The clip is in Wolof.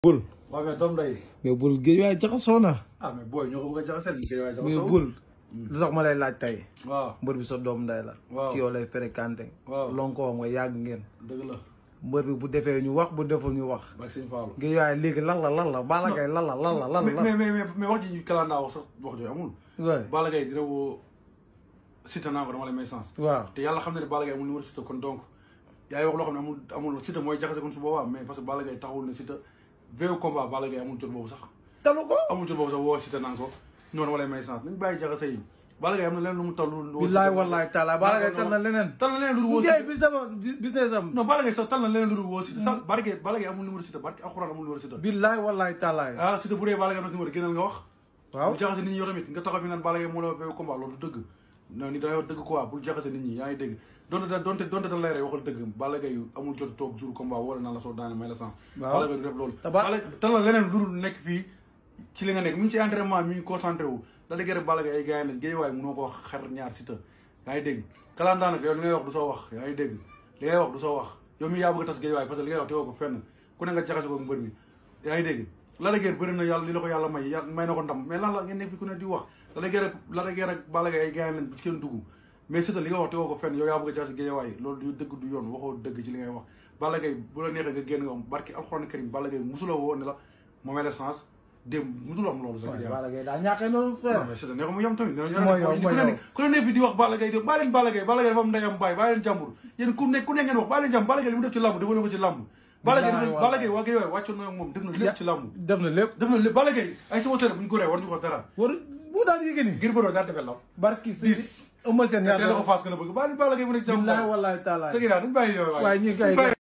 bul waaw mais doom day mais bul géej waaye jaxasoo na ah mais booy ñoo ko bëgg a jaxaseel ñu koy waaye mais jaxasoo bul lu tax ma lay laaj tey waaw mbër bi sa doom nday la Waaw. ci yow lay fréquenté Waaw. lonkoo nga yàgg ngeen dëgg la mbër bi bu defee ñu wax bu deful ñu wax bak sëñ Fallou géej waaye léegi lan la lan la Balla Gaye lan la lan la lan mais la mais mais mais wax ji kalandaa wax sax wax jooju amul waay Balla Gaye dina woo Siteu naa ko dama lay may sens waaw te yàlla xam na ne Balla Gaye amul numéro Siteu kon donc yaa ngi wax loo xam ne amul amul Siteu mooy jaxase kon su boobaa mais parce que Balla Gaye taxawul ne Siteu veille combat Balla Gaye amul jot boobu sax talu ko amul jot boobu sax woo Siteu naan ko noonu dama lay may sens nañ bàyyi jaxase yi Balla Gaye am na leneen lu mu toll lu billaay wallaay taala Balla Gaye tal na leneen tal na leneen lu dul woo géej Siteu bi sama business am non Balla Gaye sax tal na leneen lu dul woo Siteu sax Balla Gaye Balla Gaye amul numéro Siteu barke alxuraan amul numéro Siteu billaay wallaay taalaay ah Siteu bu dee Balla Gaye am na numéro génnal nga wax waaw bu jaxase nit ñi yow tamit nga taxaw fi naan Balla Gaye moo la veille combat loolu du dëgg non ni dangay wax dëgg quoi bul jaxase nit ñi yaa ngi dégg donte da donte donte da lay rey waxal dëgg Balla Gaye amul jot toog jour combat wala naan la soo daane may la sens Waaw. Balla Gaye du def loolu Te ba- Balla tal na leneen lu dul nekk fii ci li nga nekk mi ngi ci entraînement mi ngi concentré wu da dëgg rek Balla Gaye ay gars yi lañ géej waaye mënoo ko wax xar ñaar Siteu yaa ngi dégg kalandaan nag yow li ngay wax du soo wax yaa ngi dégg li ngay wax du soo wax yow mi yaa bëgg a tas géej waaye parce que li ngay wax tegoo ko fenn ku ne nga jaxase ko mbër mi yaa ngi dégg la da bëri na yàlla li la ko yàlla may yàlla may na ko ndam mais lan la ngeen nekk fi ku ne di wax la da guerre la da guerre ak Balla Gaye ay gars lañ bu ci kenn dugg mais Siteu li nga wax tegoo ko fenn yow yaa bëgg a jaxase géej waaye loolu du dëgg du yoon waxoo dëgg ci li ngay wax Balla Gaye bu la neexee nga génn nga am barki alxuraan karim Balla Gaye musula woo ne la moo may la sens démb musula am loolu sax waay Balla Gaye daa ñàkkee noonu frère non mais Siteu ne ko mu yem tamit Mooy yow, mooy yow. ku ne nekk fi di wax Balla Gaye di bàyyi leen Balla Gaye Balla Gaye dafa am ndeyam bàyyi bàyyi leen jàmbur yéen ku nekk ku nekk ngeen wax bàyyi leen jàmbur Balla Gaye li mu def ci làmb dafa ko ci làmb Balla Gaye Bilaay dafa- Balla Gaye waa Gaye waay wàccoon na ak moom def na lépp ci làmb def na lépp def na lépp Balla Gaye ay sama tëre bu ñu ko ree war ñu ko dara war bu daan yéegi ni ngir bëroo daal defee lam barki si Dix. ëmma seen te la ko ñaata faas gën a bëgg bàyyi leen Balla Gaye mu nekk jàmbur billaay wallaay taalaay sa ginnaaw dañ bàyyi yooyu waaye ñi kay